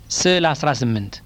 ስዕል 18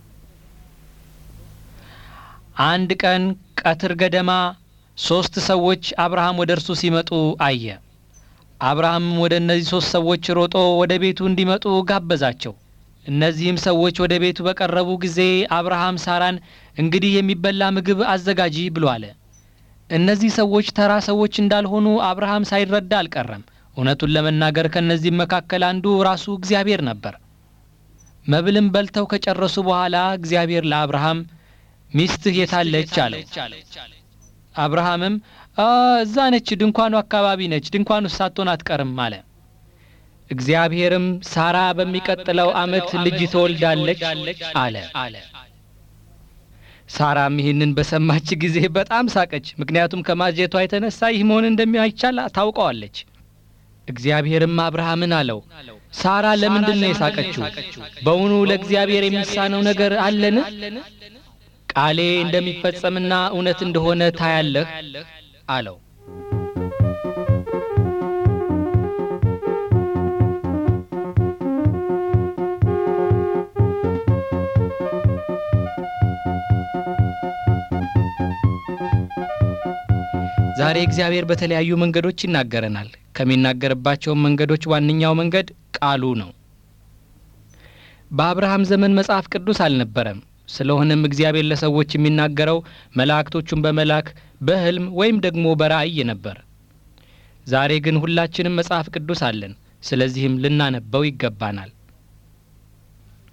አንድ ቀን ቀትር ገደማ ሦስት ሰዎች አብርሃም ወደ እርሱ ሲመጡ አየ። አብርሃምም ወደ እነዚህ ሦስት ሰዎች ሮጦ ወደ ቤቱ እንዲመጡ ጋበዛቸው። እነዚህም ሰዎች ወደ ቤቱ በቀረቡ ጊዜ አብርሃም ሳራን እንግዲህ የሚበላ ምግብ አዘጋጂ ብሎ አለ። እነዚህ ሰዎች ተራ ሰዎች እንዳልሆኑ አብርሃም ሳይረዳ አልቀረም። እውነቱን ለመናገር ከእነዚህም መካከል አንዱ ራሱ እግዚአብሔር ነበር። መብልም በልተው ከጨረሱ በኋላ እግዚአብሔር ለአብርሃም ሚስትህ የታለች አለው። አብርሃምም እዛ ነች፣ ድንኳኑ አካባቢ ነች፣ ድንኳኑ ሳትሆን አትቀርም አለ። እግዚአብሔርም ሳራ በሚቀጥለው ዓመት ልጅ ትወልዳለች አለ። ሳራም ይህንን በሰማች ጊዜ በጣም ሳቀች፣ ምክንያቱም ከማጀቷ የተነሳ ይህ መሆን እንደማይቻል ታውቀዋለች። እግዚአብሔርም አብርሃምን አለው፣ ሳራ ለምንድን ነው የሳቀችው? በውኑ ለእግዚአብሔር የሚሳነው ነገር አለን? ቃሌ እንደሚፈጸምና እውነት እንደሆነ ታያለህ አለው። ዛሬ እግዚአብሔር በተለያዩ መንገዶች ይናገረናል። ከሚናገርባቸውም መንገዶች ዋነኛው መንገድ ቃሉ ነው። በአብርሃም ዘመን መጽሐፍ ቅዱስ አልነበረም። ስለሆነም እግዚአብሔር ለሰዎች የሚናገረው መላእክቶቹን በመላክ በሕልም ወይም ደግሞ በራእይ ነበር። ዛሬ ግን ሁላችንም መጽሐፍ ቅዱስ አለን። ስለዚህም ልናነበው ይገባናል።